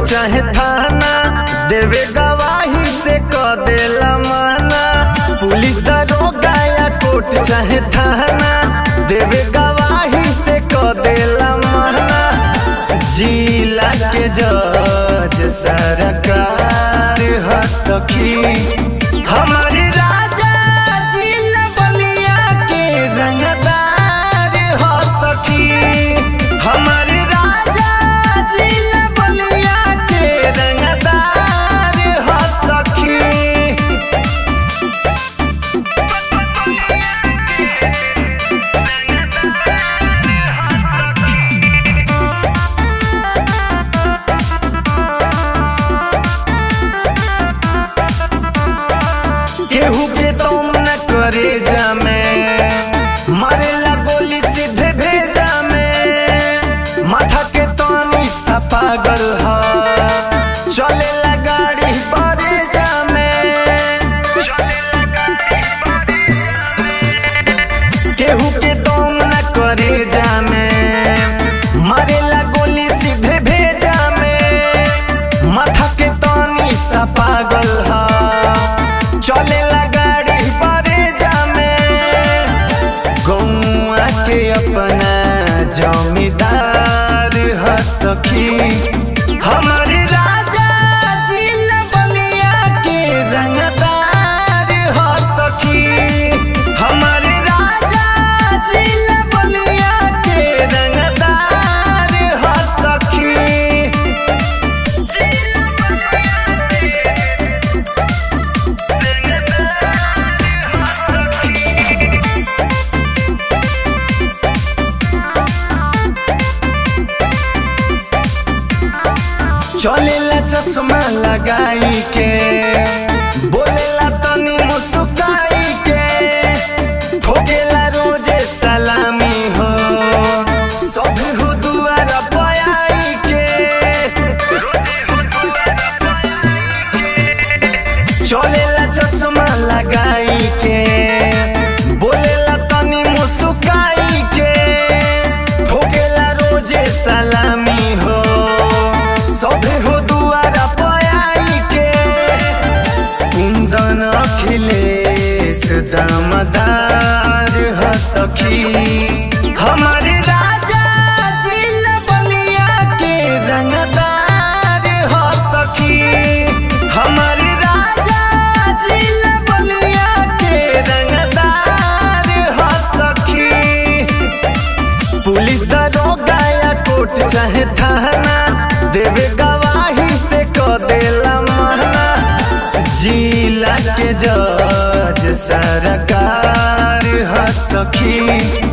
चाहे थाना देवे गवाही से क देला माना पुलिस दरोगा या कोर्ट चाहे थाना देवे गवाही से क देला माना जिला के जज सरकार ह सखी हमारी राजा जिला बलिया के रंगदार ह सखी हमारी राजा जिला बलिया के रंगदार ह सखी केहू के तुम न करे जामे मारेला गोली सीधे भेजा में माथा के तनी सा पागल ह चलेला गाड़ी बरे जामे केहू के तुम न करे जामे मारेला गोली सीधे भेजा में माथा के तनी सा पागल ह चलेला गाड़ी बरे जामे गौआ के अपना जमींदार ह सखी हमारे राजा जिला बलिया के रंगदार ह सखी हमारे राजा जिला बलिया के रंगदार ह सखी चलेला चश्मा लगाई के बोलेला तनी मुस्काई के ठोकेला रोजे सलामी हो सब हो दुआर पयाई के चलेला चश्मा लगाई के बोलेला तनी मुस्काई के ठोकेला रोजे सलामी हो सभे हो दुआरा पयाई के कुंदन अखिलेश दामदार ह सखी हमारे राजा जिला बलिया के रंगदार ह सखी हमारे राजा जिला बलिया के रंगदार ह सखी पुलिस दरोगा या कोर्ट चाहे थाना देवे गवाही से क देला माना जिला के जज सरकार ह सखी